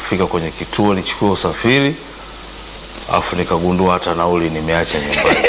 kufika kwenye kituo nichukue usafiri, alafu nikagundua hata nauli nimeacha nyumbani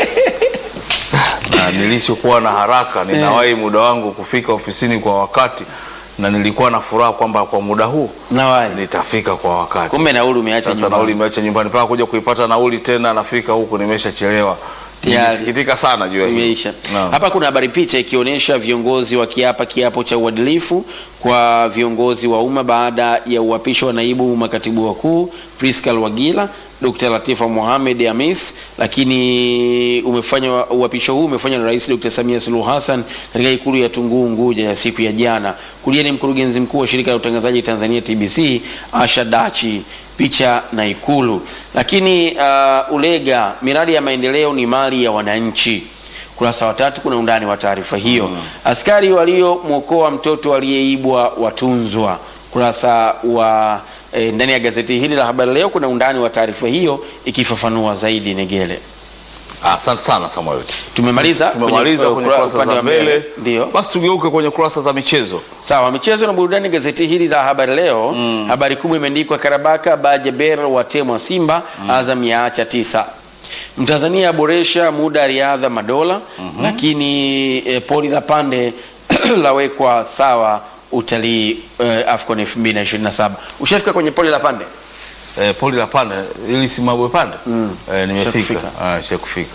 na nilichokuwa na haraka ninawahi muda wangu kufika ofisini kwa wakati, na nilikuwa na furaha kwamba kwa muda huu Nawahi. nitafika kwa wakati. Kumbe nauli umeacha Sasa nyumbani. nauli imeacha nyumbani, mpaka kuja kuipata nauli tena, nafika huku nimeshachelewa. Tayari. Nilisikitika sana juu ya hilo. Imeisha. Naam. Hapa kuna habari picha ikionyesha viongozi wakiapa kiapo cha uadilifu kwa viongozi wa umma baada ya uapisho wa naibu makatibu wakuu Prisca Wagila, Dr. Latifa Mohamed Hamis, lakini umefanywa uapisho huu umefanywa na Rais Dr. Samia Suluhu Hassan katika ikulu ya Tunguu Unguja ya siku ya jana. Kulia ni mkurugenzi mkuu wa shirika la utangazaji Tanzania TBC Asha Dachi picha na Ikulu. Lakini uh, Ulega, miradi ya maendeleo ni mali ya wananchi. Kurasa wa tatu kuna undani wa taarifa hiyo. Askari waliomwokoa mtoto aliyeibwa watunzwa. Kurasa wa eh, ndani ya gazeti hili la Habari Leo kuna undani wa taarifa hiyo ikifafanua zaidi. Negele, Ah, Asante sana Samuel. tumemaliza Tumemaliza kwenye ukura- kurasa upande za wa mbele, Ndio. basi tugeuke kwenye kurasa za michezo. Sawa, michezo na burudani. Gazeti hili la habari leo, habari kubwa imeandikwa Karabaka Bajaber watemwa Simba, Azam yaacha tisa. Mtanzania aboresha muda riadha madola, lakini eh, poli la pande lawekwa sawa utalii eh, AFCON 2027. Ushafika kwenye poli la pande? Eh, poli la pande ili simabwe pande eh, nimefika Ushakufika. ah, shakufika.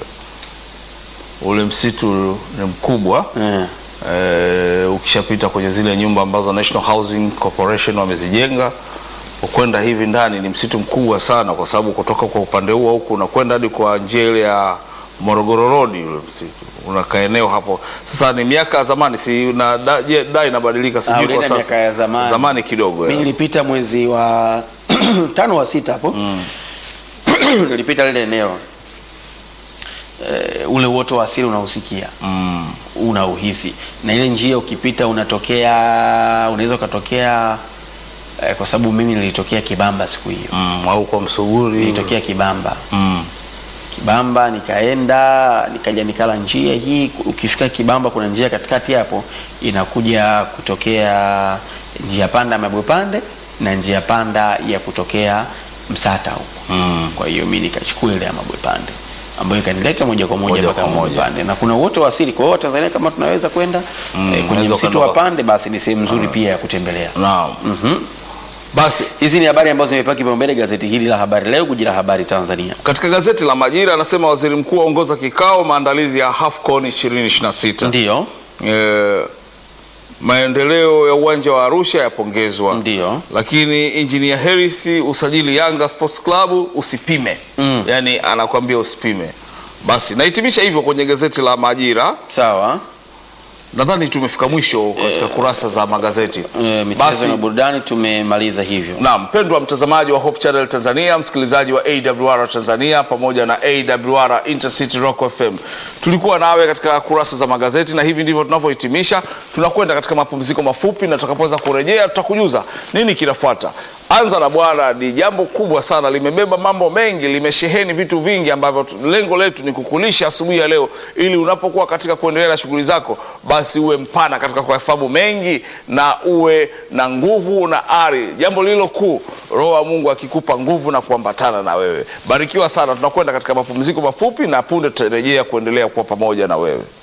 Ule msitu ni mkubwa Eh. eh, ukishapita kwenye zile nyumba ambazo National Housing Corporation wamezijenga ukwenda hivi ndani ni msitu mkubwa sana, kwa sababu kutoka kwa upande huo huku unakwenda hadi kwa njia ile ya Morogoro Road, ule msitu unakaa eneo hapo. Sasa ni miaka ya zamani, si na da, je, da inabadilika, Ah, sijui kwa ulienda sasa miaka ya zamani. zamani kidogo Mimi ya. nilipita mwezi wa tano wa sita hapo nilipita lile eneo eh, ule uoto wa asili unausikia Mm. unauhisi na ile njia ukipita unatokea unaweza ukatokea eh, kwa sababu mimi nilitokea Kibamba siku hiyo Mm, au kwa Msuguri nilitokea Kibamba mm. Kibamba nikaenda nikaja nikala njia hii. Ukifika Kibamba kuna njia katikati hapo inakuja kutokea njia panda Mabwe Pande na njia panda ya kutokea Msata huko. Mm. Kwa hiyo mimi nikachukua ile ya Mabwe Pande ambayo ikanileta moja kwa moja Moja mpaka kwa Mabwe moja. Pande, na kuna uoto wa asili. Kwa hiyo Tanzania kama tunaweza kwenda Mm, eh, kwenye unaweza msitu wa ukaenda- Pande, basi ni sehemu nzuri pia ya kutembelea. Naam. Mhm. Basi Hizi ni habari ambazo zimepewa kipaumbele gazeti hili la Habari Leo, guji la habari Tanzania. katika gazeti la Majira anasema waziri mkuu aongoza kikao maandalizi ya AFCON 2026. Ndio, E, maendeleo ya uwanja wa Arusha yapongezwa. ndio. Lakini Engineer Harris usajili Yanga Sports Club usipime. Mm. Yaani anakuambia usipime. Basi nahitimisha hivyo kwenye gazeti la Majira. Sawa. Nadhani tumefika mwisho katika kurasa za magazeti. E, michezo na burudani tumemaliza hivyo. Naam, mpendwa mtazamaji wa Hope Channel Tanzania, msikilizaji wa AWR Tanzania pamoja na AWR Intercity Rock FM, tulikuwa nawe katika kurasa za magazeti, na hivi ndivyo tunavyohitimisha. Tunakwenda katika mapumziko mafupi, na tutakapoweza kurejea tutakujuza nini kinafuata. Anza na Bwana ni jambo kubwa sana, limebeba mambo mengi, limesheheni vitu vingi ambavyo tu- lengo letu ni kukulisha asubuhi ya leo, ili unapokuwa katika kuendelea na shughuli zako, basi uwe mpana katika kuyafahamu mengi na uwe na nguvu na ari. Jambo lililo kuu, Roho wa Mungu akikupa nguvu na kuambatana na wewe. Barikiwa sana. Tunakwenda katika mapumziko mafupi, na punde tutarejea kuendelea kuwa pamoja na wewe.